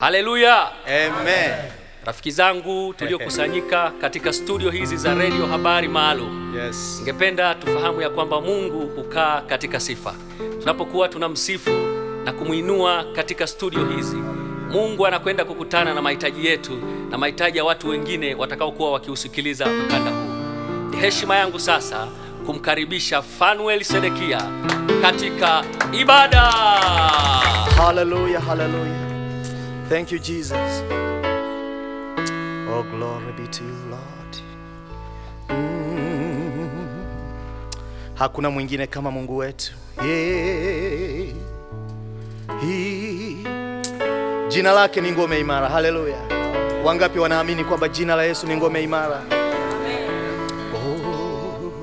Haleluya! Amen. Rafiki zangu tuliokusanyika katika studio hizi za redio habari maalum, Yes. ningependa tufahamu ya kwamba Mungu hukaa katika sifa. Tunapokuwa tunamsifu na kumwinua katika studio hizi, Mungu anakwenda kukutana na mahitaji yetu na mahitaji ya watu wengine watakaokuwa wakiusikiliza mkanda huu. Ni heshima yangu sasa kumkaribisha Fanuel Sedekia katika ibada. Hallelujah, hallelujah. Thank you, Jesus. Oh, glory be to you, Lord. Mm. Hakuna mwingine kama Mungu wetu. Yeah. He. Jina lake ni ngome imara. Haleluya. Wangapi wanaamini kwamba jina la Yesu ni ngome imara? Oh.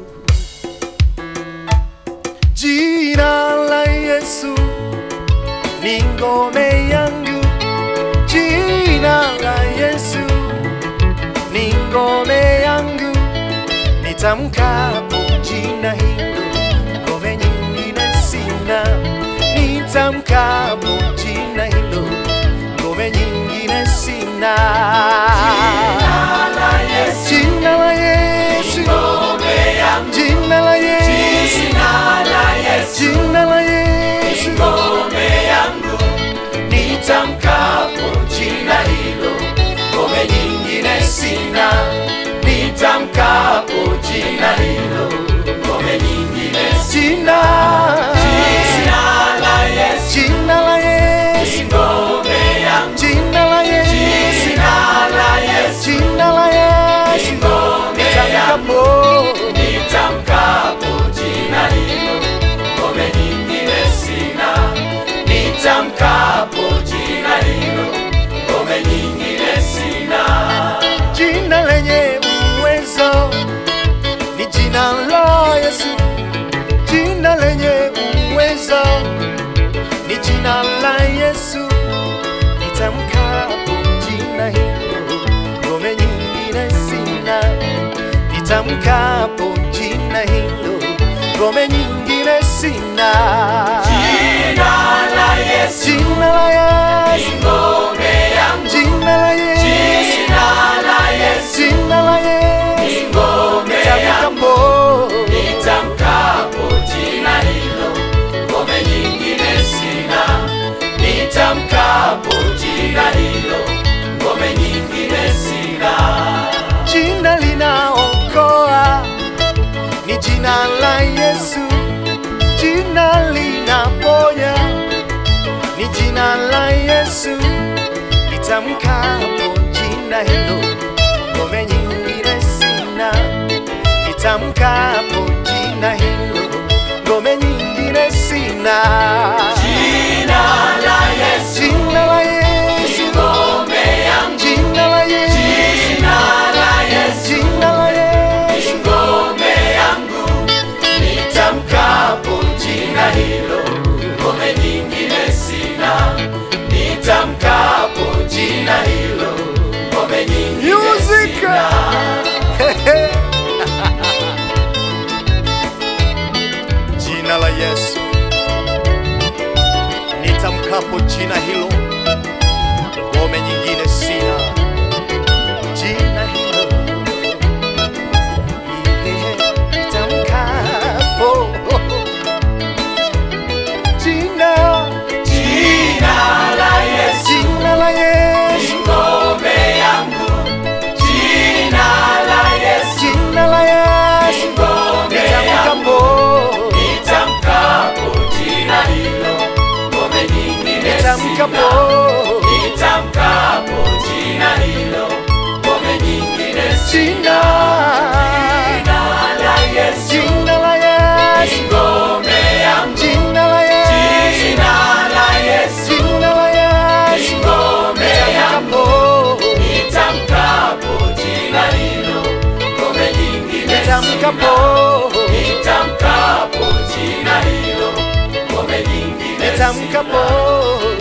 Jina la Yesu ni ngome yangu, jina la Yesu ni ngome yangu, nitamkapo jina hilo, ngome nyingine sina. Nitamkapo jina hilo, ngome nyingine sina. Jina la Yesu, jina la Yesu, jina la Yesu, jina la Yesu, nitamkapo jina hilo, ngome nyingine sina. Nitamkapo jina hilo, ngome nyingine sina. Jina la Yesu, jina la Yesu, ngome yangu. Jina la Yesu, jina la Yesu, jina la Yesu, ngome yangu. Nitamkapo jina hilo, ngome nyingine sina. Nitamkapo jina hilo, ngome nyingine sina. Jina lenye uwezo ni jina la Yesu, jina lenye uwezo ni jina la Yesu. Nitamkapo jina hilo, ngome nyingine sina. Nitamkapo jina hilo, ngome nyingine sina. Jina la Yesu, jina la Yesu, ngome yangu. Jina la Yesu, jina la Yesu, jina la Yesu, ngome yangu. Nitamkapo jina hilo, ngome nyingine sina. Nitamkapo jina hilo, ngome nyingine sina. Jina linaokoa ni jina la Yesu, jina linaponya ni jina la Yesu. Nitamkapo jina hilo, ngome nyingine sina. Nitamkapo jina hilo, ngome nyingine sina. Jina la Yesu, jina la Yesu, ngome yangu. Jina la Yesu, jina la Yesu, jina la Yesu, ngome yangu. Nitamkapo jina hilo, ngome nyingine sina. Nitamkapo jina hilo, ngome nyingine sina. Jina la Yesu, nitamkapo jina hilo, ngome nyingine sina. Jina hilo, yeah, nitamkapo jina, jina la Yesu, jina la Yesu, ngome yangu. Jina la Yesu, jina la Yesu, ngome yangu. Nitamkapo jina hilo, ngome nyingine nitamkapo, nitamkapo jina hilo, ngome nyingine sina. Jina la Yesu, jina la Yesu, ngome yangu. Jina la Yesu, jina la Yesu, jina la Yesu, ngome yangu. Nitamkapo jina hilo, ngome nyingine nitamkapo, nitamkapo jina hilo, ngome nyingine nitamkapo